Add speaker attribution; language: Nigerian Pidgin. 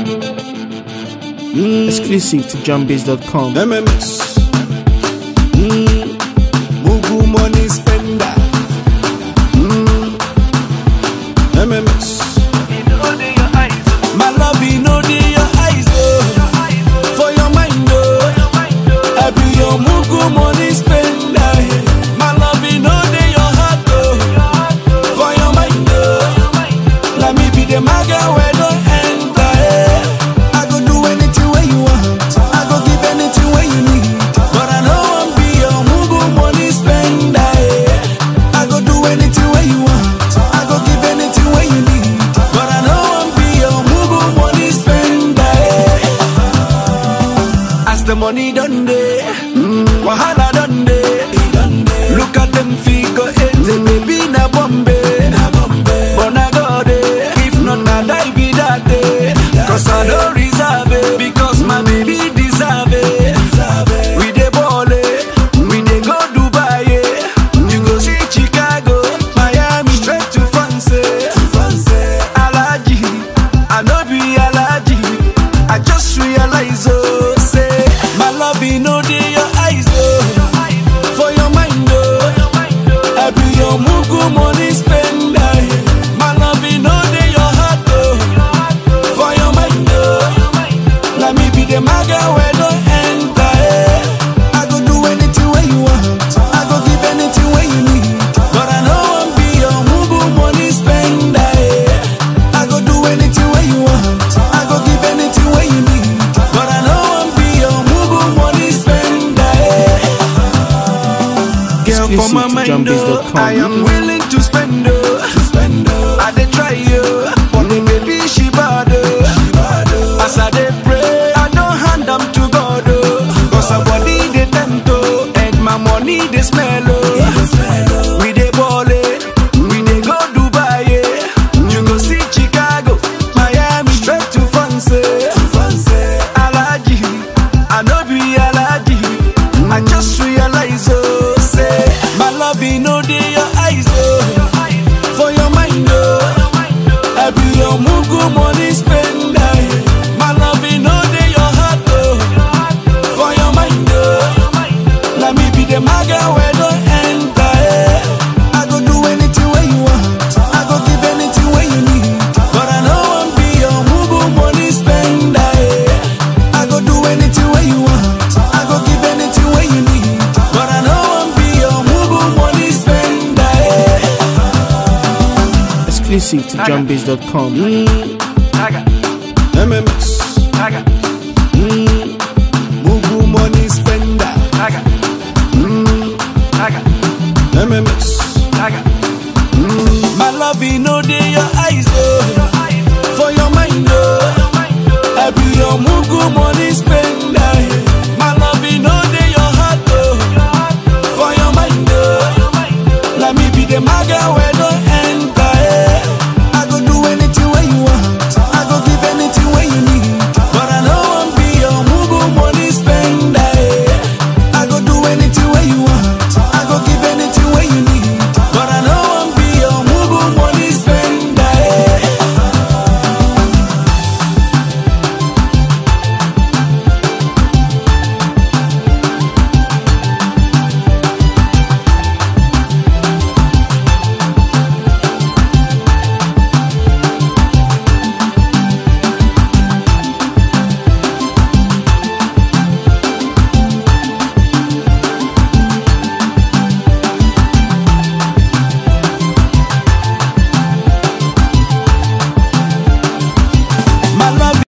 Speaker 1: Exclusive to JohnBiz.com.
Speaker 2: MMX. Mm. Mugu money spender. Mm. MMX. My love, you know the your eyes, oh. For your mind, oh. I be your Mugu money spender. My love, you know the your heart, oh. For your mind, oh. Let me be the maga where don't enter, eh. I go do anything where you want. I go give anything where you need. But I know I'm be your Mugu money spender, eh. I go do anything where you want. I go give anything where you need. But I know I'm be your Mugu money spender, eh. As the money done day, wahala done day. Look at them figure eight, baby na Bombay. But na God, eh, if not na die be that day. Cause I don't reserve it, because my baby deserve it. We dey ball eh, we dey go Dubai eh. You go see Chicago, Miami, straight to France. eh. Alaji, I no be Alaji. I just realize oh, say my love you know dey your eyes oh, for your mind oh. I be your mugu money spender. My love you know dey your heart oh, for your mind oh. Let me be the maga where don't enter. eh. I go do anything where you want. I go give anything where you need. But I know I'm be your mugu money spender. eh. I go do anything where you want. I go give anything where you need. But I know I'm be your mugu money spender. eh. Girl, for
Speaker 1: Exclusive
Speaker 2: my
Speaker 1: to
Speaker 2: mind, oh,
Speaker 1: JohnBiz.com.
Speaker 2: I am willing to spend, oh. I dey try, oh, but the baby she bad, oh. As I dey pray, I don't hand am to God, oh. Cause her body dey tempt, oh, and my money dey smell, oh. We dey ball, eh, we dey go Dubai, eh. You go see Chicago, Miami, straight to France, eh. Alaji, I no be Alaji. I just realize, oh, say, my love, you know, dey your eyes, oh, for your mind, oh. I be your mugu money spender. My love, you know, dey your heart, oh, for your mind, oh. Let me be the maga where don't enter, eh. I go do anything where you want. I go give anything where you need. But I know I'm be your mugu money spender, eh. I go do anything where you want. I go give anything where you need. But I know I'm be your mugu money spender, eh.
Speaker 1: Exclusive to JohnBiz.com.
Speaker 2: MMX. Mm. Mugu money spender. Mm. MMX. Mm. My love, you know, they your eyes, oh. For your mind.